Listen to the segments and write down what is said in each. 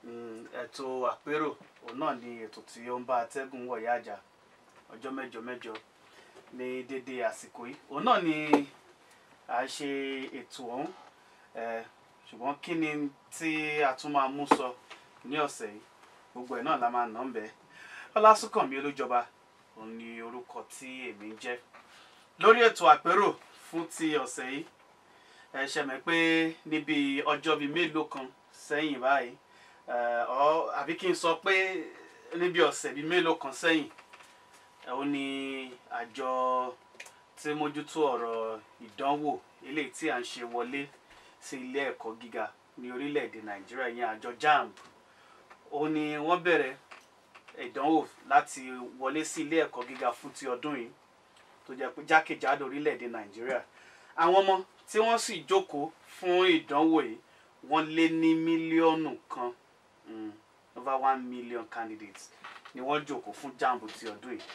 Mm, ètò àpérò òun náà ni ètò tí ó ń bá atẹ́gùn wọ̀yá àjà ọjọ́ mẹ́jọ mẹ́jọ ní dédé àsìkò yìí òun náà ni à ń ṣe ètò ọ̀hún eh, ṣùgbọ́n kí ni tí a tún máa mú sọ ní ọ̀sẹ̀ yìí gbogbo ẹ̀ náà la máa nà ń bẹ́ẹ̀ ọlásùnkànmí olújọba òun ni orúkọ tí èmi ń jẹ́ lórí ètò àpérò fún ti ọ̀sẹ̀ yìí ẹ ṣe mọ̀ pé níbi ọjọ́ bíi mélòó kan sẹ́yìn báyìí eh, ọ àbí kí n sọ pé níbi ọ̀sẹ̀ bíi mélòó kan sẹ́yìn ẹ, ó ní àjọ tí mójútó ọ̀rọ̀ ìdánwò eléyìí tí à ń ṣe wọlé sí ilé ẹ̀kọ́ gíga ní orílẹ̀-èdè nàìjíríà yẹn àjọ jamb ó ní wọ́n bẹ̀rẹ̀ ìdánwò láti wọlé sí ilé ẹ̀kọ́ gíga fún ti ọdún yìí tó jẹ́ pé jákèjádò orílẹ̀-èdè nàìjíríà àwọn ọmọ tí wọ́n sì jókòó fún ìdánwò yìí wọ́n lé ní mílíọ̀nù kan mm, over one million candidates ni wọ́n jókòó fún jamb ti ọdún yìí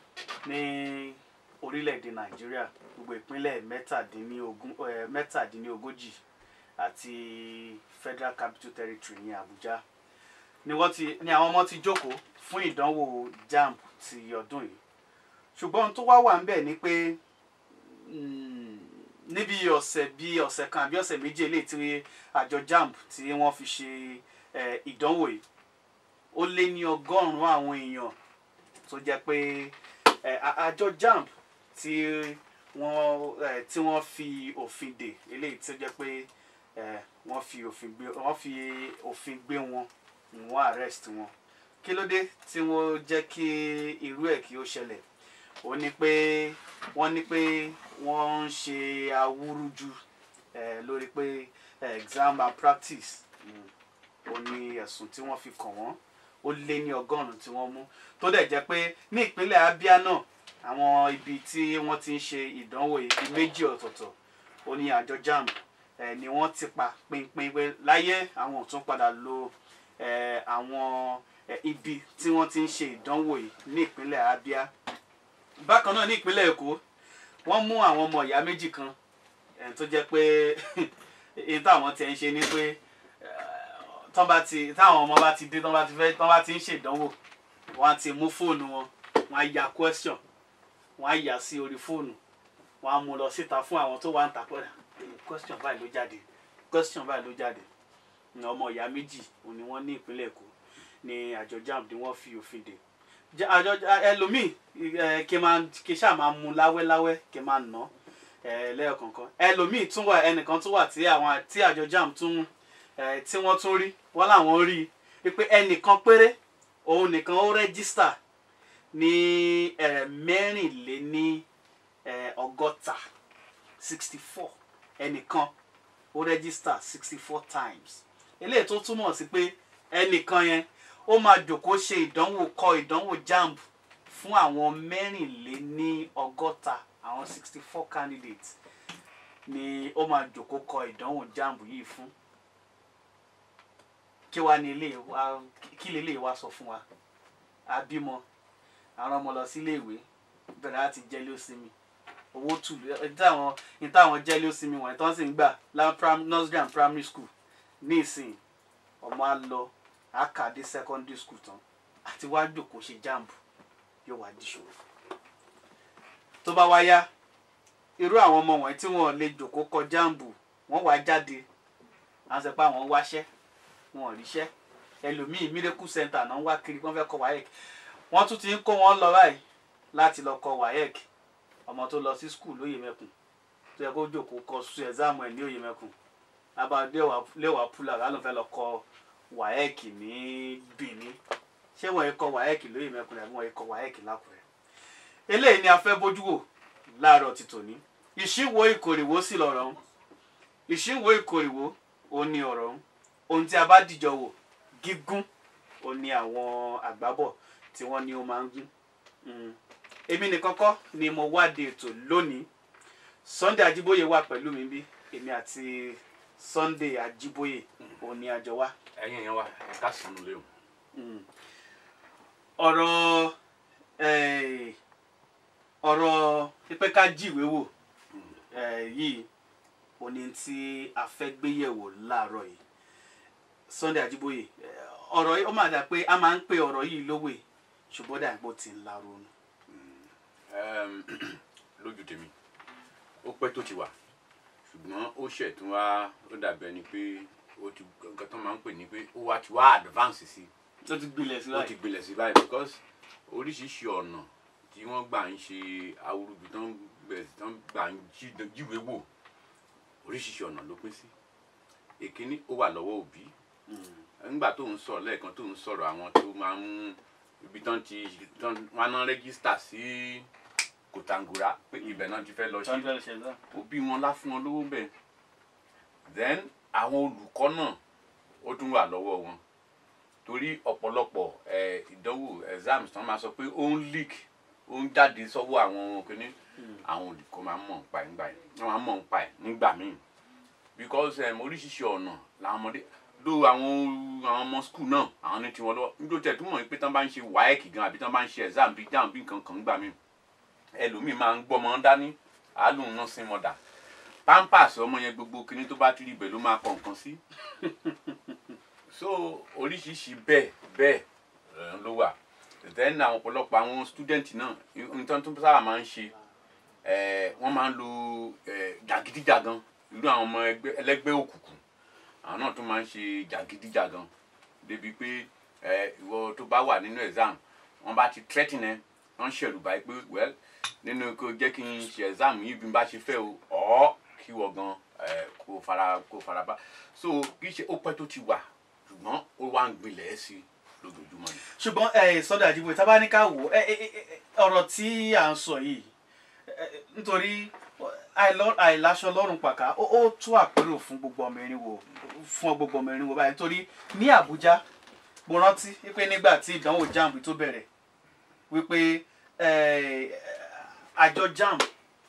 ní orílẹ̀-èdè nàìjíríà gbogbo ìpínlẹ̀ mẹ́tàdínlógún eh, mẹ́tàdínlógójì àti federal capital territory ní abuja ni wọ́n ti ni àwọn ọmọ ti jókòó fún ìdánwò jamb ti ọdún yìí ṣùgbọ́n ohun tó wá wà ń bẹ̀ ni pé mm, níbi ọ̀sẹ̀ bíi ọ̀sẹ̀ kan àbí ọ̀sẹ̀ méjì eléyìí tí àjọ jamb tí wọ́n fi ṣe eh, ìdánwò yìí ó lé ní ọgọ́rùn-ún àwọn èèyàn tó jẹ́ pé eh, a- àjọ jamb tí wọ́n eh, tí wọ́n fi òfin dè eléyìí tó jẹ́ pé eh, wọ́n fi òfin gbé wọ́n fi òfin gbé wọn wọ́n arrest wọn kí ló dé tí wọ́n jẹ́ kí irú ẹ̀ kí ó ṣẹlẹ̀ ó ní pé wọ́n ní pé wọ́n ń ṣe awúrúju eh, lórí pé eh, exam malpractice mm, ó ní ẹ̀sùn tí wọ́n fi kàn wọ́n ó lé ní ọgọ́rùn-ún tí wọ́n mú tó dẹ̀ jẹ́ pé ní ìpínlẹ̀ abia náà àwọn ibi tí wọ́n ti ń ṣe ìdánwò ibi méjì ọ̀tọ̀ọ̀tọ̀ ó ní àjọ jamb eh, ni wọ́n ti pa pinpin pé láyé àwọn ò tún padà lo eh, àwọn eh, ibi tí wọ́n ti ń ṣe ìdánwò yìí ní ìpínlẹ̀ abia bákan náà ní ìpínlẹ̀ èkó wọ́n mú àwọn ọmọ ìyá méjì kan eh, tó jẹ́ pé èyí táwọn ti ń ṣe ni pé tán bá ti táwọn ọmọ bá ti dé tán bá ti fẹ́ tán bá ti ń ṣèdánwò wọ́n á ti mú fóònù wọn wọ́n á ya question wọ́n á yà sí orí fóònù wọ́n á mú lọ síta fún àwọn tó wà ń ta pẹ́ẹ́rẹ́ question báyìí ló jáde question báyìí ló jáde ní ọmọ ìyá méjì òun ni wọ́n ní ìpínlẹ̀ èkó ní àjọ jamb ni wọ́n fi òfin dè Ja- àjọ ẹlòmíì ẹ, kí n máa kí n ṣáà máa mú láwẹ́láwẹ́ kí n máa nà ẹ lẹ́ẹ̀kọ̀ọ̀kan ẹlòmíì tún wà ẹnìkan tún wà tí àwọn tí àjọ jamb tún ẹ, tí wọ́n tún rí wọ́n làwọn rí i pé ẹnìkan péré òun nìkan ó rẹ́gísítà ní ẹ, mẹ́rìnléní ẹ, ọgọ́ta sixty four ẹnìkan ó rẹ́gísítà sixty four times eléyìí tó túmọ̀ sí pé ẹnìkan yẹn ó máa jòkó ṣe ìdánwò kọ ìdánwò jamb fún àwọn mẹ́rìnléní ọgọ́ta àwọn sixty four candidates ni ó máa jòkó kọ ìdánwò jamb yìí fún kí wàá ní ilé wa kí lè lè wá sọ fún wa àbímọ àwọn ọmọ lọ sílé ìwé bẹ̀rẹ̀ láti jẹ́lé òsinmi owó tù ìtàwọn ìtàwọn jẹ́lé òsinmi wọ̀nyí tó ń sì ń gbà láwọn prim- nursery and primary school ní ìsìn ọmọ á lọ á kà dé secondary school tán àti wá jòkó ṣe jamb yóò wá di ṣòro tó bá wá yá irú àwọn ọmọ wọ̀nyí tí wọ́n lè jòkó kọ jamb wọ́n wá jáde à ń sọ pé àwọn ń wáṣẹ́ wọn ò ríṣẹ́ ẹlòmíì miracle center náà ń wá kiri wọ́n fẹ́ kọ waec wọ́n tún ti ń kó wọn lọ báyìí láti lọ kọ waec ọmọ tó lọ sí skul lóye mẹ́kùn tó yẹ kó jòkó kọ su ẹ̀záàmù ẹ̀ ní òye mẹ́kùn abá léwà púlà lánàá fẹ́ lọ kọ waec ní benin ṣé wọ́n yẹ kọ waec lóye mẹ́kùn àbí wọ́n yẹ kọ waec lákùrẹ́ eléyìí ni a fẹ́ bójú wò láàárọ̀ ti tòní ìṣíwò ìkòrìwò sí lọ̀rọ̀ ń ìṣíwò ìkòrìwò ó ní ọ̀rọ̀ ń ohun tí a bá dìjọ wò gígùn ó ní àwọn àgbábọ̀ tí wọ́n ní ó máa ń gún Mm. èmi nìkan kọ́ ni mo wáde ètò lónìí Sunday Ajíbóyè wà pẹ̀lú mi bí èmi àti Sunday Ajíbóyè òun ni àjọ wá ẹ̀yin yẹn wa ẹ ká sínú lé o. Mm. ọ̀rọ̀ eh, ọ̀rọ̀ pípẹ́ ká jíwèé wò eh, yìí òní tí a fẹ́ gbé yẹ̀wò láàárọ̀ yìí Sunday Ajíbóyè eh, ọ̀rọ̀ yìí ó máa dà pé a máa ń pe ọ̀rọ̀ yìí lówè ṣùgbọ́n dà pé ó ti ń la ronú. Ẹm, lójú tèmi ó pẹ́ tó ti wà ṣùgbọ́n ó ṣẹ̀ tún wá ó dàbí ẹni pé ó ti nǹkan tó máa ń pè ní pé ó wá ti wá advance sí tó ti gbilẹ̀ sí ó ti báyìí. gbilẹ̀ sí báyìí because oríṣiríṣi ọ̀nà tí wọ́n gbà ń ṣe awúrúbi tó ń bẹ̀rẹ̀ tó ń gbà ń jí- jíwèé wò oríṣiríṣi ọ̀nà ló pín sí èkíní ó wà lọ́wọ́ òbí nígbà tó ń sọ̀rọ̀ lẹ́ẹ̀kan tó ń sọ̀rọ̀ àwọn tó máa ń ibi tán ti tán wọn náà rẹ́gísítà sí kòtàngórà pé ibẹ̀ náà ti fẹ́ lọ sí tọ́jú ẹ̀ṣẹ̀ náà. òbí wọn lá fún wọn lówó bẹ́ẹ̀ then àwọn olùkọ́ náà ó tún wà lọ́wọ́ wọn torí ọ̀pọ̀lọpọ̀ ẹ̀ ìdánwò exams tán máa sọ pé ó ń leak ó ń jáde sọ́wọ́ àwọn kìíní àwọn olùkọ́ máa ń mọ̀ nípa ẹ̀ nígbà yẹn wọ́n máa ń mọ̀ nípa ẹ̀ nígbà míì because um, oríṣiríṣi ọ̀nà làwọn ọmọdé ló àwọn àwọn ọmọ skul náà àwọn ní tiwọn lọ́wọ́ nítorí tẹ̀ túmọ̀ pé tán bá ń ṣe WAEC gan àbí tán bá ń ṣe exam bíi dáhùn bí nǹkan kan gbà míì ẹlòmíì máa ń gbọ́mọ dání àálùn náà sí mọ́dà pampers ọmọ yẹn gbogbo kinní tó bá ti rí ibẹ̀ ló máa kọ̀ nǹkan sí so oríṣiríṣi bẹ́ẹ̀ bẹ́ẹ̀ eh, ló wà then àwọn ọ̀pọ̀lọpọ̀ àwọn student náà nǹkan tó sábà máa ń ṣe eh, wọ́n máa ń lo eh, jàgídíjàgan irú àwọn ọmọ ẹgbẹ́ ẹlẹ́gbẹ́ òkùnkùn àwọn náà tún máa ń ṣe jàgídíjàgan débi pé eh, ìwọ tó bá wà nínú exam wọ́n bá ti threaten ẹ wọ́n ṣẹ̀rù báyìí pé well nínú kó jẹ́ kí n ṣe exam yìí bí n bá ṣe fẹ́ o ọ̀ kí wọ́n gan eh, kó fara kó fara bá so kì í ṣe ó pẹ́ tó ti wà ṣùgbọ́n ó wá ń gbilẹ̀ ẹ́ sí lójoojúmọ́ ni. ṣùgbọ́n ẹ sọ́dọ̀ àdìbò tá a bá ní ká wò ó ẹ, ẹ, ẹ, ẹ, ọ̀rọ̀ tí à ń sọ yìí ẹ, ẹ, nítorí àìlọ- àìláṣọ lọ́rùn pàká ó ó tú àpérò fún gbogbo ọmọ erin wo fún gbogbo ọmọ erin wo báyìí nítorí ní Àbújá mo rántí wípé nígbà tí ìdánwò JAMB tó bẹ̀rẹ̀ wípé ẹ, àjọ JAMB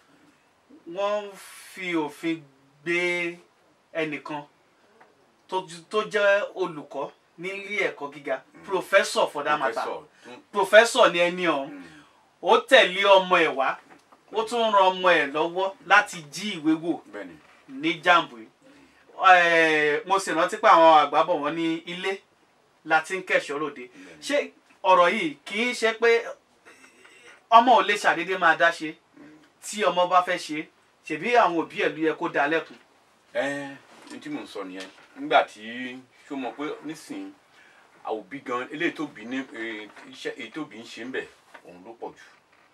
wọ́n fi òfin gbé ẹnìkan tó tó jẹ́ olùkọ́ nílé ẹ̀kọ́ gíga professor for that matter Professor tún professor ni ẹni ọ̀hún ó tẹ̀lé ọmọ ẹ̀ wá ó tún ran ọmọ ẹ̀ lọ́wọ́ láti jí ìwé wò bẹ́ẹ̀ ni ní jambu yìí Eh, mo sì rántí pé àwọn àgbà bọ̀ wọ́n ní ilé la ti ń kẹ̀ṣọ́ ròde ṣé ọ̀rọ̀ yìí kì í ṣe pé ọmọ ò lè ṣàdédé máa dá ṣe tí ọmọ bá fẹ́ ṣe ṣèbí àwọn òbí ẹ̀ ló yẹ kó dá lẹ́kùn. ẹ ní tí mò ń sọ nìyẹn nígbà tí ṣó mọ̀ pé nísìnyí àwọn òbí gan eléyìí tó bí ní eh, iṣẹ́ èyí tó bí ń ṣe ń bẹ̀ òun ló pọ̀ jù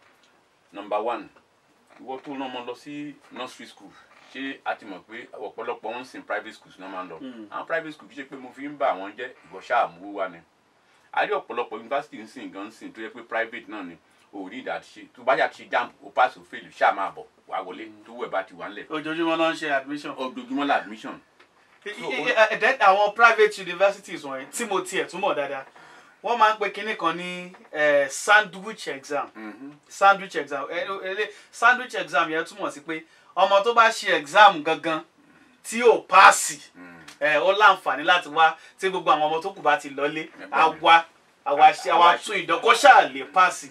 number one ìwọ tó rán ọmọ lọ sí nursery school ṣé a ti mọ̀ pé ọ̀pọ̀lọpọ̀ wọn ń sin private schools náà máa ń lọ àwọn private school kì í ṣe pé mo fi ń bà wọ́n jẹ́ ìwọ ṣáà mú wá ni a rí ọ̀pọ̀lọpọ̀ yunifásitì ń sìn gan ń sìn tó yẹ pé private náà ni o rí ìdá ṣe tó bá yà ti jamb o pass o fail ṣáà máa bọ̀ wá wọlé tó wẹ̀ bá ti wà ńlẹ̀ ojoojúmọ́ ló ń ṣe admission. ojoojúmọ́ la admission I- I- I- then àwọn private universities wọ̀nyí tí mo tiẹ̀ túmọ̀ dáadáa wọ́n máa ń pe kinní kan ní eh, sandwich exam sandwich exam Eh, ele- sandwich exam yẹn túmọ̀ sí pé ọmọ tó bá ṣe exam gangan tí ò paasi ẹ ó láǹfààní láti wá tí gbogbo àwọn ọmọ tó kù bá ti lọlé á wá àwa ṣe àwa tún ìdánwò ṣáà lè paasi.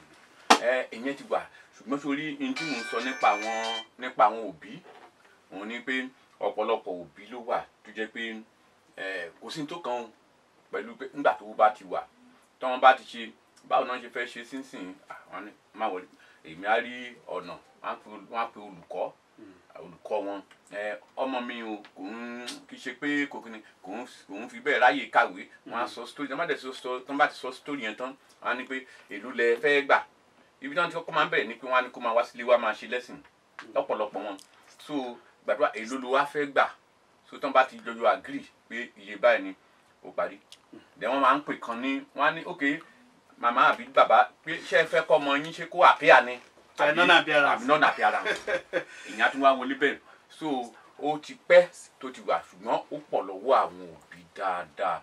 ẹ ìyẹn ti wà ṣùgbọ́n sórí ní tí mò ń sọ nípa àwọn nípa àwọn òbí òun ni pé ọ̀pọ̀lọpọ̀ òbí ló wà tó jẹ́ pé ẹ kò sí ní tó kàn án pẹ̀lú pé nígbà tó bá ti wà tọ́wọ́n bá ti ṣe báwo náà ṣe fẹ́ ṣe sínsìn àwọn ní má wọlé èmi á rí ọ̀nà wọ́n á pe wọ́n á pe olùkọ́ olùkọ́ wọn ẹ ọmọ mi o kò ń kì í ṣe pé kò kí ni kò ń kò ń fi bẹ́ẹ̀ ráyè kàwé wọ́n á sọ story tí wọ́n bá dẹ̀ sọ story tí wọ́n bá ti sọ story yẹn tán wọ́n á ní pé èló lẹ fẹ́ gbà ibi tí wọ́n ti kọ́kọ́ máa ń bẹ̀rẹ̀ ni pé wọ́n á ní kó máa wá sílé wa máa ṣe lẹ́sìn lọ́pọ̀lọpọ̀ wọn so gbàdúrà èló ló wá fẹ́ gbà so tí wọ́n bá ti jọjọ agree pé iye báyìí ni ó parí then wọ́n máa ń pè kan ní wọ́n á ní ok màmá àbí bàbá pé ṣé ẹ fẹ́ kọ́ ọmọ yín ṣe kó àpéà ni Eh, non-appearance. àbí non appearance ìyẹn á tún wá wọlé bẹ́ẹ̀ so ó ti pẹ́ tó ti wà ṣùgbọ́n ó pọ̀ lọ́wọ́ àwọn òbí dáadáa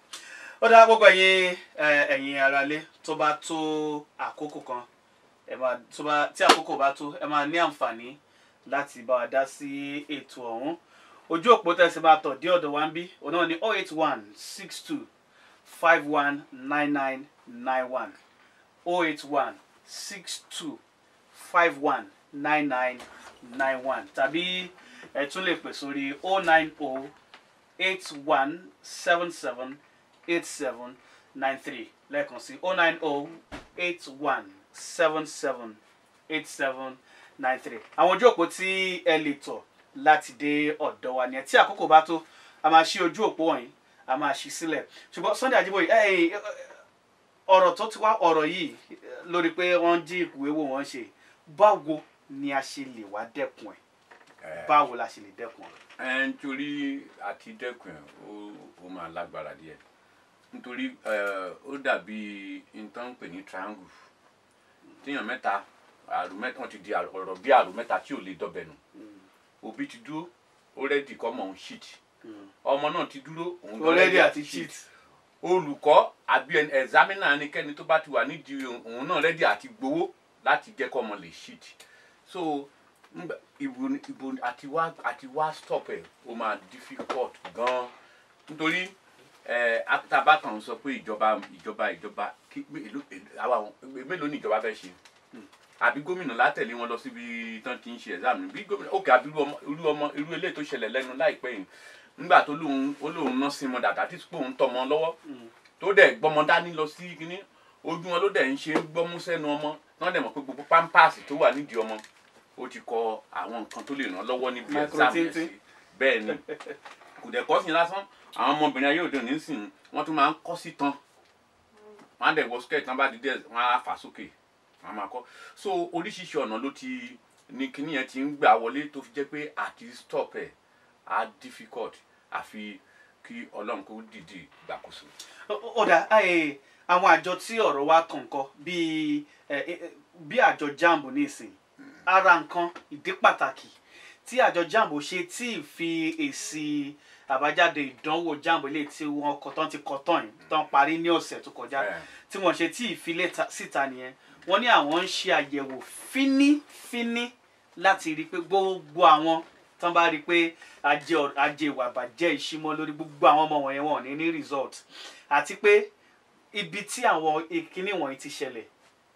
ó dá gbogbo ẹ̀yin ẹ, ẹ̀yin aráalé tó bá tó àkókò kan ẹ máa tó bá tí àkókò bá tó ẹ máa ní àǹfààní láti bá wa dá sí ètò ọ̀hún ojú òpó tẹ̀sí máa tọ̀ dé ọ̀dọ̀ wa ń bí òun náà ní oh eight one six two five one nine nine nine one oh eight one six two five one nine nine nine one tàbí ẹ tún lè pè sórí oh nine oh eight one seven seven eight seven nine three lẹ́ẹ̀kan sí oh nine oh eight one seven seven eight seven nine three àwọn ojú òpó tí ẹ lè tọ̀ láti dé ọ̀dọ̀ wa ni ẹ tí àkókò bá tó a máa ṣí ojú òpó wọ̀nyí a máa ṣí sílẹ̀ ṣùgbọ́n Sunday Ajíbóyè ẹ ẹ ọ̀rọ̀ tó ti wá ọ̀rọ̀ yìí lórí pé wọ́n jí ìkúwé wò wọ́n ṣe báwo ni a ṣe lè wá dẹ́kun ẹ̀ báwo la ṣe lè dẹ́kun ẹ̀. ẹ nítorí àti dẹ́kun ẹ̀ ó ó máa lágbára díẹ̀ nítorí ẹ, ó dàbí nǹkan pè ní triangle tíyàn mẹ́ta àrùn mẹ́ta wọ́n ti di àrò- ọ̀rọ̀ bí àrùn mẹ́ta tí ò lè dọ́bẹ̀ nù òbí ti dúró ó rẹ́dì kọ́ mọ̀ òun shit ọmọ náà ti dúró òun gan already ready àti cheat. olùkọ́ àbí ẹni- ẹ̀zámínà ẹnikẹ́ni tó bá ti wà nídìí òun náà rẹ́dí àti gbowó láti jẹ́ kọ́ ọmọ lè shit so ngbà- ibo ni- ibo ni- àti wá àti wá stop ẹ̀ ó máa difficult gan nítorí ẹ àtàbà kan sọ pé ìjọba ìjọba ìjọba kí èló- èló- àwa àwọn- mélòó ni ìjọba fẹ́ ṣe àbí gómìnà látẹ̀lé wọn lọ síbi tán ti ń ṣe exam ni bí gómìnà òkè àbí irú ọmọ irú ọmọ irú eléyìí tó ṣẹlẹ̀ lẹ́nu láìpẹ́ yìí nígbà tó lóun ó lóun ná sí mọ dàda tí pé òun tọmọ lọ́wọ́ tó dẹ̀ gbọ́mọ dání lọ sí kínní ojú wọn ló dẹ̀ ń ṣe gbọ́mú sẹ́nu ọmọ tán dẹ̀ mọ̀ pé gbogbo pampers tó wà nídìí ọmọ ó ti kọ àwọn nǹkan tó lè ràn lọ́wọ́ níbi Micro exam yẹn tintin. sí bẹ́ẹ̀ ni kò dẹ̀ kọ́ sí lásán àwọn ọmọbìnrin ayé òde òní sìn wọ́n tún máa ń kọ́ sí tán wọ́n á dẹ̀ wọ skirt tán bá di díẹ̀ wọ́n á fà sókè wọ́n á máa kọ́ so oríṣiríṣi ọ̀nà ló ti ní kíní yẹn ti ń gbà wọlé tó fi jẹ́ pé àti stop ẹ̀ á difficult àfi kí ọlọ́run kó dìde gbàkóso. ọ̀dà ẹ̀, àwọn àjọ tí ọ̀rọ̀ wa kàn kọ́ bíi ẹ̀, ẹ̀, bí àjọ jamb nísìn ara nǹkan ìdí pàtàkì tí àjọ jamb ṣe tí ì fi èsì àbájáde ìdánwò jamb ilé tí wọ́n kọ tán ti kọ tán yìí tán parí ní ọ̀sẹ̀ tó kọjá Ẹ̀. tí wọ́n ṣe tí ì fi léta- síta nìyẹn wọ́n ní àwọn ń ṣe àyẹ̀wò fínífíní láti rí i pé gbogbo àwọn tán bá rí i pé ajé ọ- ajé ìwà bàjẹ́ ìṣímọ́ lórí gbogbo àwọn ọmọ wọ̀nyẹn wọn ò ní ní result àti pé ibi tí àwọn ìkíní wọ̀nyí ti ṣẹlẹ̀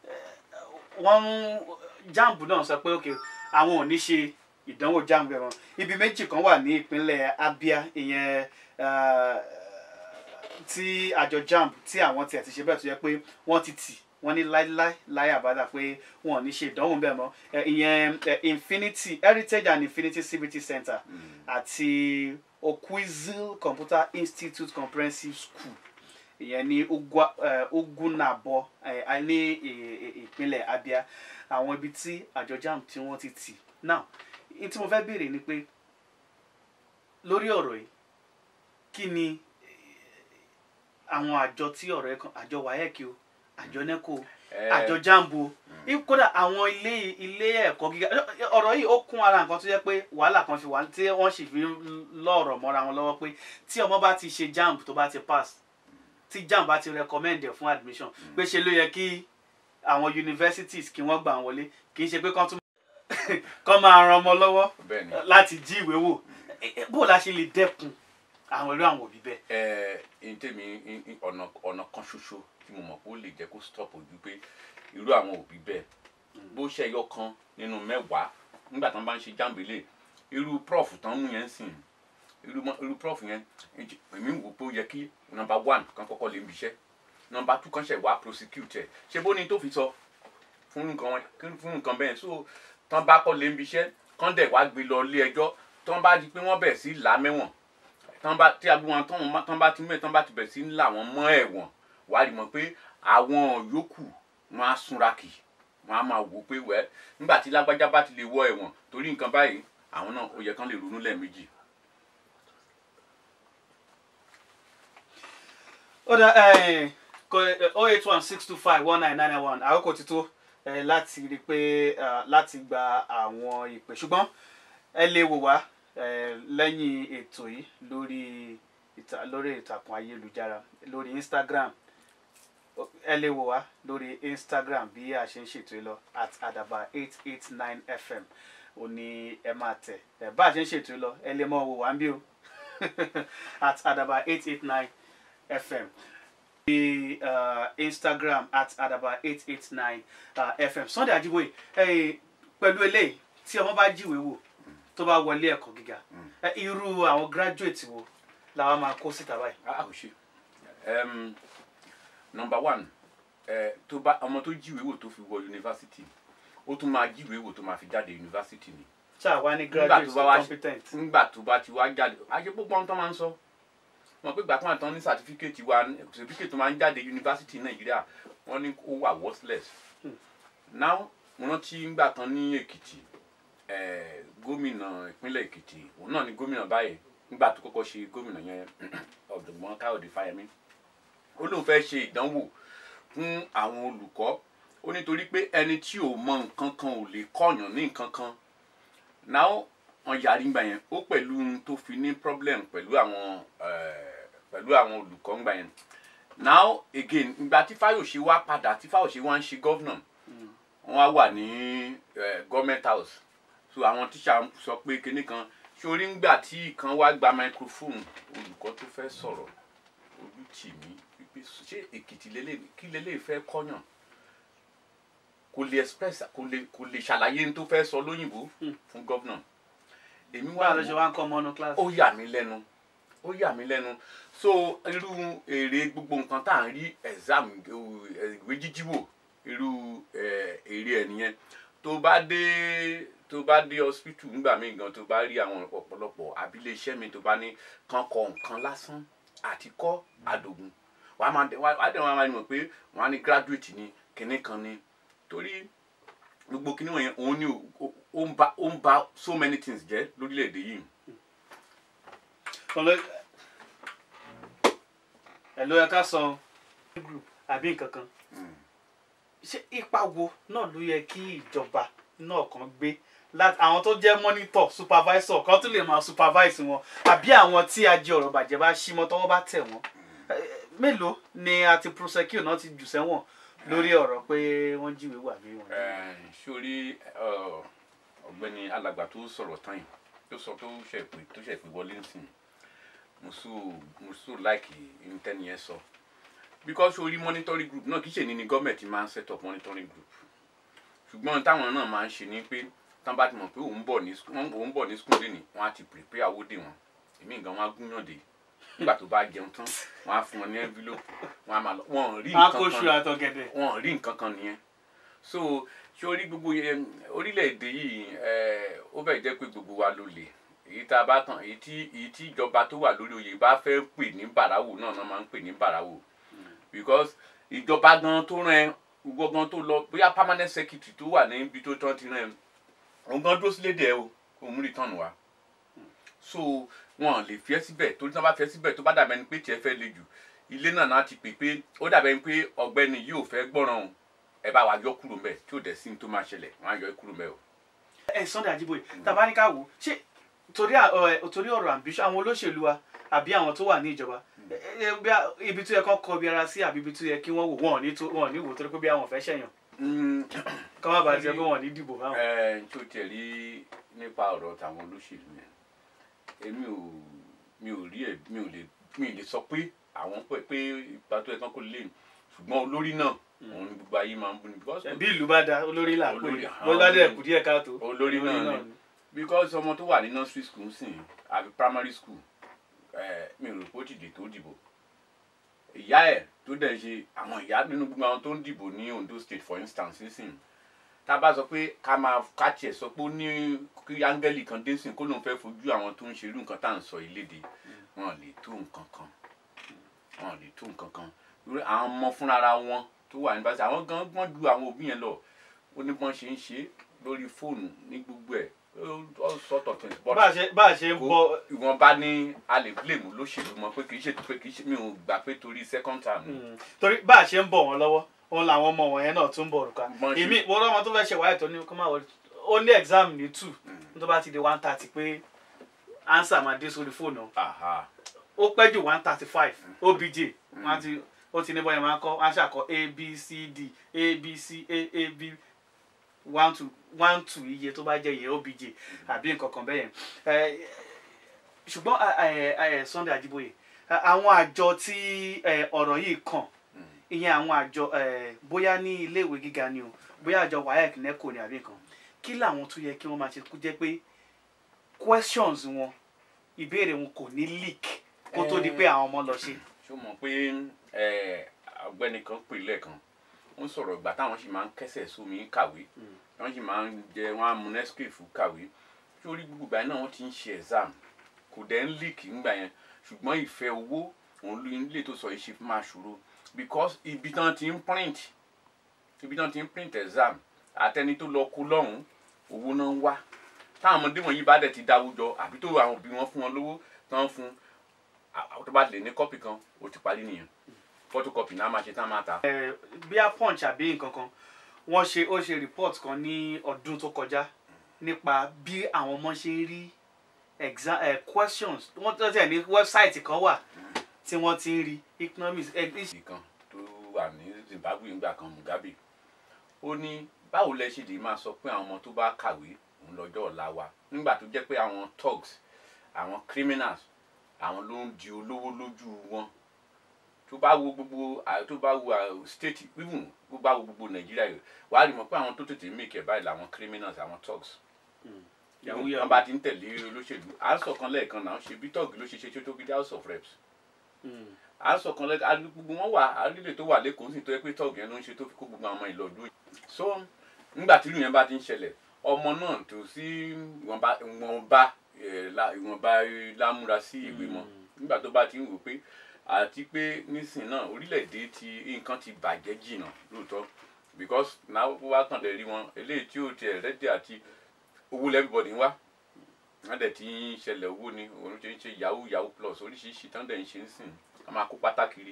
eh, wọ́n ń jamb náà sọ pé ok àwọn ò ní ṣe ìdánwò jamb ẹ̀ wọn ibi méjì kan wà ní ìpínlẹ̀ Abia ìyẹn eh, tí àjọ jamb tí àwọn tiẹ̀ ti ṣe bẹ́ẹ̀ tó yẹ pé wọ́n ti tì wọ́n ní láíláí láyé àbádà pé wọn ò ní ṣe ìdánwò bẹ́ẹ̀ mọ́ Eh, ìyẹn eh, Infinity Heritage and Infinity CBT Center àti Okwizil Computer Institute Comprehensive School ìyẹn ní Ugwa- eh, Ugunabo eh, a- ní ì- ì- ìpínlẹ̀ Abia àwọn ibi tí àjọ JAMB tí wọ́n ti tì now n tí mo fẹ́ béèrè ni pé lórí ọ̀rọ̀ yìí kí ni eh, àwọn àjọ tí ọ̀rọ̀ yẹn kan àjọ WAEC o àjọ NECO o Ẹ̀. àjọ jambo o kódà àwọn ilé ilé ẹ̀kọ́ gíga ọ̀rọ̀ yìí ó kún ara nǹkan tó yẹ pé wàhálà kan fi wà tí wọ́n sì fi ń lọ́ọ̀rọ̀ mọ́ra wọn lọ́wọ́ pé tí ọmọ bá ti ṣe jamb tó bá ti pass tí jamb bá ti recommend ẹ̀ fún admission pé ṣe ló yẹ kí àwọn universities kí wọ́n gbà wọ́n wọlé kì í ṣe pé kán tún kán máa ran ọmọ lọ́wọ́ bẹ́ẹ̀ ni láti jí ìwé wò Eh, eh, bó la ṣe lè dẹ́kun àwọn irú àwọn òbí bẹ́ẹ̀. ẹ ẹ ntẹ́mi n- n- ọ̀nà ọ̀nà kan ṣoṣo tí mo mọ̀ pé ó lè jẹ́ kó stop ojú pé irú àwọn òbí bẹ́ẹ̀ bó ṣe ẹyọ kan nínú mẹ́wàá nígbà tí wọ́n bá ń ṣe jáǹbélé irú prof tán mú yẹn sìn irú mọ- irú prof yẹn èjì- èmi wò pé ó yẹ kí nọmba one kan kọ́kọ́ lè ń biṣẹ́ nọmba two kan ṣẹ̀ wá prosecute ẹ̀ ṣé bó ni tó fi sọ fún nǹkan wọn- kí- fún nǹkan bẹ́ẹ̀ so tán bá kọ́ lè ń biṣẹ́ kán dẹ̀ wá gbé lọ ilé ẹjọ́ tán bá di pé wọ́n bẹ̀ sí là á mẹ́wọ̀n tán bá tí agbó wọn tán wọn- tán bá ti mẹ́ tán bá ti bẹ̀ sí ńlá wọn mọ́ ẹ̀wọ̀n wàá rí mọ̀ pé àwọn yòókù wọn á súnra kì wọn á máa wò pé wẹ́ nígbà tí lágbájá bá ti lè wọ ẹ̀wọ̀n torí nǹkan báyìí àwọn náà ó yẹ kán lè ronú lẹ́ẹ̀mejì. ó dá oh eight one six two five one nine nine one àkókò ti tó eh, láti rí i pé eh, láti gba àwọn ìpè ṣùgbọ́n ẹ lè wò wá eh, lẹ́yìn ètò yìí lórí ìta lórí ìtàkùn ayélujára lórí Instagram ẹ lè wò wá lórí Instagram bí a ṣe ń ṣètò yìí lọ at adaba eight eight nine fm ò ní ẹ máa tẹ̀ ẹ bá a ṣe ń ṣètò yìí lọ ẹ lè mọ wò wá ń bí o at adaba eight eight nine fm the uh, instagram at adaba eight eight nine uh, fm sunday ajiboye eh, pẹ̀lú eléyìí tí ọmọ bá jíwèé wò tó bá wọlé ẹ̀kọ́ gíga eh, irú àwọn graduate wo làwọn máa kó síta báyìí. a ò ṣe um, number one ẹ tó bá ọmọ tó jíwèé wò tó fi wọ yunifásitì ó tún máa jíwèé wò tó máa fi jáde yunifásitì ni ṣáà wá ní nígbà graduate tó tó bá wá competent. nígbà tó bá ti wá jáde ajé púpọ̀ tó máa ń sọ wọn pé gbàgbọ́n àtàn ní sàtífíkẹ́tì wa sàtífíkẹ́tì tó máa ń jáde yunifásitì nàìjíríà wọ́n ní ó wà worthless now mo rántí ngbà kan ní èkìtì eh, gómìnà ìpínlẹ̀ èkìtì òun náà ni gómìnà báyìí nígbà tó kọ́kọ́ ṣe gómìnà yẹn ọ̀dùnmọ́ káyọ̀dé fáyemí ó lóun fẹ́ ṣe ìdánwò fún àwọn olùkọ́ ó nítorí pé ẹni tí ò mọ nǹkan kan ò lè kọ́yàn ní nǹkan kan now wọn yarí ngbà yẹn ó pẹ̀lú ohun tó fi ní problem pẹ̀lú àwọn eh, pẹ̀lú àwọn olùkọ́ ngbà yẹn now again ìgbà tí fáyọ̀ṣe wá padà tí fáyọ̀ṣe wá ń ṣe gọ́vnà wọ́n wá wà ní eh, government house so àwọn tíṣà sọ pé kinní kan sórí ńgbà tí kan wá gba microphone olùkọ́ tó fẹ́ sọ̀rọ̀ ojú tì mí wípé ṣé èkìtì lélẹ̀ kí lélẹ̀ fẹ́ kọ́yàn kò lè express kò lè kò lè ṣàlàyé ní tó fẹ́ sọ lóyìnbó fún gọ́vnà èmi wá báwo ló ṣe wá ń kọ́ ọmọ ọ̀nà class. ó yà mí lẹ́nu ó yà mí lẹ́nu so irú èrè gbogbo nǹkan tá à ń rí exam eh, ìwé jíjí wò irú eh, èrè ẹ̀ nìyẹn tó bá dé tó bá dé hospital nígbà míì gan tó bá rí àwọn ọ̀pọ̀lọpọ̀ abilé iṣẹ́ mi tó bá ní kàn kọ nǹkan lásán àti kọ́ àdògùn wàá máa wàá dẹ̀ wọ́n á máa mọ̀ pé wọ́n á ní graduate ni kinní kan ni torí gbogbo kinní wọ̀nyẹn òun ni ó- ó- ó ń ba ó ń ba so many things jẹ́ lórílẹ̀‐èdè yìí. Ọlọ- ẹ ló yẹ ká sọ group àbí nǹkan kan ṣé ipa wo náà ló yẹ kí ìjọba náà kan gbé láti àwọn tó jẹ́ monitor supervisor kan tún lè máa supervise wọn àbí àwọn tí ajé ọ̀rọ̀ bàjẹ́ bá ṣí mọ́ tọ́wọ́ bá tẹ̀ wọ́n Eh, mélòó ni a ti prosecute náà ti jù sẹ́wọ̀n lórí ọ̀rọ̀ pé wọ́n jíwèé wà bí wọ́n. Eh, sórí eh, ọ̀gbẹ́ni alàgbà tó sọ̀rọ̀ tán yìí tó sọ tó ṣe pé tó ṣe pé wọlé nsìn mo so mo so like intẹ́ni yẹn sọ because sórí monitoring group náà kì í ṣe ní ni gọ́ọ̀mẹ̀ntì máa ń set up monitoring group ṣùgbọ́n táwọn náà máa ń ṣe ni pé tán bá ti mọ̀ pé òun bọ̀ ní sk- wọ́n- òun bọ̀ ní school lẹ́nìí wọ́n á ti prepare owó dè wọ́n èmi gan wọn á gúnyàn dé nígbà tó bá jẹun tán wọ́n á fún wọn ní envelope wọ́n á máa lọ wọ́n ò rí nǹkan akóṣù kan àtọ̀gẹ̀dẹ̀. wọn ò rí nǹkan kan nìyẹn so sórí gbogbo yẹn orílẹ̀-èdè yìí eh, ó bẹ̀ jẹ́ pé gbogbo wa ló lè èyí tá a bá tàn èyí tí èyí tí ìjọba tó wà lórí oyè bá fẹ́ pè ní bàràwò náà náà máa ń pè ní bàràwò because ìjọba gan tó rán ẹ gbogbo gan tó lọ bóyá permanent secretary tó wà níbi tó tán ti rán ẹ òun gan dúró sílé dẹ̀ o kò mú return wá so wọn lè fi ẹ́ síbẹ̀ torí tí wọ́n bá fi ẹ́ síbẹ̀ tó bá dàbẹ̀ ni pé tiẹ̀ fẹ́ le jù ilé náà náà ti pè pé ó dàbẹ̀ ni pé ọ̀gbẹ́ni yìí ò fẹ́ gbọ́ràn o ẹ bá wa yọ kúrò mbẹ̀ tí ò dẹ̀ sí ní tó máa ṣẹlẹ̀ wọ́n á yọ ẹ́ kúrò mbẹ̀ o. ẹ Sunday Ajíbóyè tàbá ní ká wò ó ṣé torí à- ọ- torí ọ̀rọ̀ ambition àwọn olóṣèlú wa àbí àwọn tó wà ní ìjọba ẹ- ẹ- bí a- ibi tó yẹ kán kọ bí ara sí àbí ibi tó yẹ kí wọ́n wò wọ́n ò ní tó- wọ́n ò ní wò torí pé bí àwọn fẹ́ ṣẹ̀yàn kọ́ má bàa ti sọ pé wọ́n ò ní dìbò fáwọn. ẹ tó tiẹ̀ rí nípa ọ̀rọ̀ tàwọn olóṣèlú yẹn èmi ò mi ò rí ẹ mi ò lè mi ò lè sọ pé àwọn pé pé ipa tó yẹ kán kó lè ṣùgbọ́n olórí náà òun ni gbogbo ayé máa ń bú ni because bí ìlú bá da olórí là ń pè Olórí, é àwọn bó bá dẹ̀ olórí. kù díẹ̀ káàtó olórí náà ni because ọmọ tó wà ní nursery school sìn àbí primary school ẹ mi ò rò pé ó ti dè tó dìbò ìyá ẹ tó dẹ̀ ṣe àwọn ìyá nínú gbogbo àwọn tó ń dìbò ní Ondo state for instance nísìn tá a bá sọ pé ká máa ká tiẹ̀ sọ pé ó ní kí áńgẹ́lì kan dé sìn kó lóun fẹ́ fojú àwọn tó ń ṣe irú nǹkan tá à ń sọ ìlédè wọn lè tó nǹkan kan wọn lè tó nǹkan kan lórí àwọn ọmọ fúnra wọn tó wà nípa sí àwọn gan gbọ́n ju àwọn òbí yẹn lọ ó ní bọ́n ṣe ń ṣe lórí fóònù ní gbogbo ẹ̀ all sort of things but bá a ṣe bá a ṣe ń kò bọ ìwọ̀nba ní a lè blame olóṣèlú mọ́ pé kì í ṣe pé kì í ṣe mi ò gbà pé torí second term ni. Mm. torí bá a ṣe ń bọ̀ wọ́n lọ́wọ́ òun làwọn ọmọ wọ̀nyẹn náà tún ń bọ̀ òrùka Bọ́n ṣe- èmi wọ́n lọ́mọ tó fẹ́ ṣe wáyé tó ní kó máa wọlé ó ní exam ní two tó bá ti di one thirty pé answer máa dé sórí fóònù Aha. ó pẹ́ jù one thirty five obj wọ́n ti ó ti ní bọ́yẹn máa kọ́ wọ́n á ṣàkọ́ a b c d a b c a a b one two one two iye tó bá jẹ́ iye obj àbí nǹkan kan bẹ́yẹn Eh, ṣùgbọ́n eh, eh, Sunday Ajíbóyè eh, àwọn àjọ tí eh, ọ̀rọ̀ yìí kàn ìyẹn àwọn àjọ eh, bóyá ní iléèwé gíga ni o bóyá àjọ WAEC NECO ni àbí nǹkan kí làwọn tó yẹ kí wọ́n máa ṣe kó jẹ́ pé questions wọn ìbéèrè wọn kò ní leak kó tó di pé àwọn ọmọ lọ ṣe. ṣó mọ̀ pé ẹ, ọ̀gbẹ́ni kan pè lẹ́ẹ̀kan ó ń sọ̀rọ̀ ìgbà táwọn sì máa ń kẹ́sẹ̀ sómi kàwé wọ́n sì máa ń jẹ wọ́n á mu nescafe kàwé sórí gbogbo ìgbà náà wọ́n ti ń ṣe exam kò dẹ̀ ń leak ńgbà yẹn ṣùgbọ́n ìfẹ́ owó òun ló ń lè tó sọ yìí ṣe máa ṣòro because ibi tán ti ń print ibi tán ti ń print exam àtẹni tó lọ kó lọ́hùn owó náà ń wá táwọn ọmọdé wọ̀nyí bá dẹ̀ ti dáwùjọ àbí tó àwọn òbí wọn fún wọn lówó tán fún àwọn tó bá lè ní kọ́pì kan ó ti parí nìyẹn photocopy náà máa ṣe tán máa ta. Eh, bí a punch àbí nǹkan kan wọ́n ṣe ó ṣe report kan ní ọdún tó kọjá nípa bí àwọn ọmọ ṣe ń rí exam eh, questions wọ́n tó tẹ̀ ní website kan wà tí wọ́n ti ń rí economics eh, ìsì kan tó wà ní Zimbabwe ńgbà kan Mugabe ó ní báwo lẹ ṣe lè máa sọ pé àwọn ọmọ tó bá kàwé òun lọ́jọ́ ọ̀la wa nígbà tó jẹ́ pé àwọn thugs àwọn criminals àwọn ló ń di olówó lójú wọn tó bá wo gbogbo à- tó bá wo à- state even tó bá wo gbogbo Nàìjíríà yìí wàá rí mọ̀ pé àwọn tó tètè make ẹ̀ báyìí làwọn criminals àwọn thugs yahoo wọn yahoo bá ti ń tẹ̀lé olóṣèlú à ń sọ̀kan lẹ́ẹ̀kan náà ṣe bí tọ́ọ̀gì ló ṣe ṣe tó fi dé house of reps Mm. à ń sọ̀kan lẹ́ẹ̀kan gbogbo wọn wà àrílẹ̀ tó wà lẹ́kọ̀ọ́ sì tó yẹ pé tọ́ọ̀gì yẹn ló ń ṣe tó fi kó gbogbo àwọn ọmọ ìlú ọdún yìí so nígbà tí ìlú yẹn bá ti ń ṣẹlẹ̀ ọmọ náà tó sí ìwọ̀nba ìwọ̀nba ẹ̀, la- ìwọ̀nba lámúra sí ìwé mọ́ nígbà tó bá ti ń wò pé àti pé nísìn náà orílẹ̀-èdè ti nǹkan ti bàjẹ́ jìnnà lóòótọ́ because náà wá kàn lè rí wọn eléyìí tí ó tiẹ̀ rẹ́dí àti owó lẹ́bíbọ̀dì ń wá wọ́n dẹ̀ ti ń ṣẹlẹ̀ owó ni òun ṣe ń ṣe yahoo yahoo plus oríṣiríṣi tán dẹ̀ ń ṣe ń sìn wọ́n máa kó pátákiri.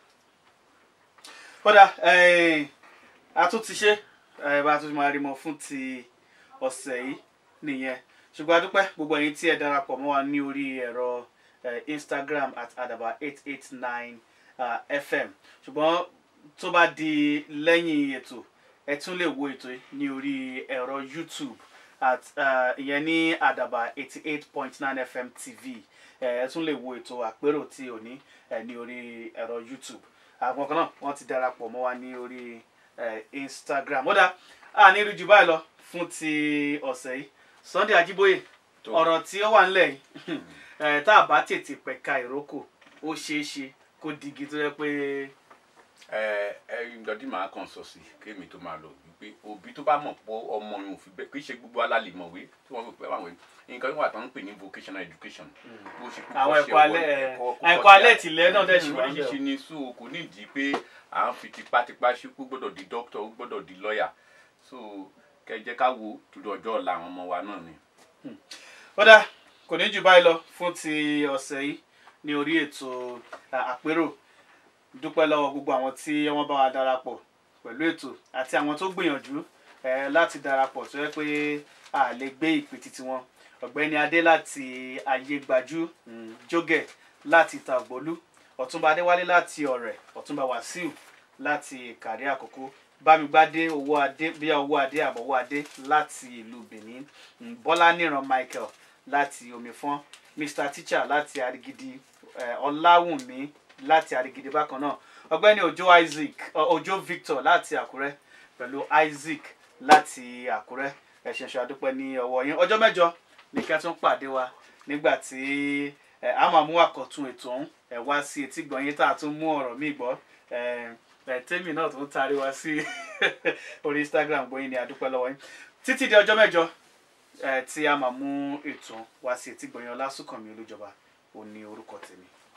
kódà eh, a tún ti ṣe eh, bá a tún máa rí mọ fún ti ọ̀sẹ̀ yìí nìyẹn ṣùgbọ́n a dúpẹ́ gbogbo ẹ̀yin tí ẹ darapọ̀ mọ́ wa ní orí ẹ̀rọ eh, Instagram at adaba eight eight nine fm ṣùgbọ́n tó bá di lẹ́yìn ètò ẹ tún lè wo ètò yìí ní orí ẹ̀rọ YouTube at eh, ìyẹn ní àdàbà eighty eight point nine fm tv ẹ ẹ tún lè wo ètò àpérò tí ò ní ẹ ní orí ẹ̀rọ YouTube àwọn kan náà wọ́n ti darapọ̀ mọ́ wa ní orí eh, Instagram ó dá a ní rí jù báyìí lọ fún ti ọ̀sẹ̀ yìí Sunday Ajíbóyè Tó. ọ̀rọ̀ tí ó wà ńlẹ̀ yìí eh, tá a bá tètè pẹ̀ka ìrókò ó ṣeé ṣe kó digi tó yẹ pé ẹ ẹ nǹkan tí màá kàn sọ sí kémi tó máa lọ wípé òbí tó bá mọ̀ pọ̀ ọmọ yẹn ò fi bẹ́ẹ̀ kì í ṣe gbogbo alálẹ̀ mọ̀wé tí wọ́n fi pẹ́ wà wẹ̀ nǹkan tó wà tó ń pè ní vocational education bó ṣe kókó àwọn ṣe ẹ̀kọ́ ọwọ́ alẹ́ ẹ̀, ẹ̀kọ́- kókó ẹ̀kọ́ ṣe alẹ́ tìlẹ̀ náà dẹ̀ ṣì wà ń bẹ̀ oríṣiríṣi ni so kò ní ìdí pé à ń fi tipátipá ṣe kó gbọ́dọ̀ di doctor ó gbọ́dọ̀ di lawyer so kẹjẹ ká wo torí ọjọ́ ọ̀la àwọn ọmọ wa náà ni. ó dá kò ní jù báyìí lọ fún ti ọ̀sẹ̀ yìí ní orí ètò à, àpérò dúpẹ́ lọ́wọ́ gbogbo àwọn tí wọ́n bá wa darapọ̀ pẹ̀lú ètò àti àwọn tó gbìyànjú eh, láti darapọ̀ tó yẹ pé a lè gbé ìpè títí wọn ọ̀gbẹ́ni adé láti ayégbájú mm, jógẹ̀ láti tàgbólú ọ̀túnba adéwálé láti ọ̀rẹ́ ọ̀túnba wàsíù láti kàrí àkókò bámigbádé owó adé bí owó adé àbọ̀wọ́ adé láti ìlú benin mm, bọ́lá níran michael láti omifọ́n mr teacher láti arigidi eh, ọláwùnmí láti arigidi bákan náà ọ̀gbẹ́ni òjó isaac ọ- òjó victor láti àkúrẹ́ pẹ̀lú isaac láti àkúrẹ́ ẹ ṣé ṣe àdúpẹ́ ní ọwọ́ yín ọjọ́ mẹ́jọ ní kí a tún pàdé wa nígbà tí ẹ a máa mú àkọ́tún ètò ọ̀hún ẹ wá sí etí gbọ̀nyìn tá a tún mú ọ̀rọ̀ míì gbọ́ ẹ ẹ tèmi náà tó ń taari wá sí orí instagram gbọ̀nyìn ní àdúpẹ́ lọ́wọ́ yín títí di ọjọ́ mẹ́jọ ẹ tí a máa mú ètò wá sí etí gbọ̀nyìn ọlásùnkànmí olújọba òní orúkọ tèmi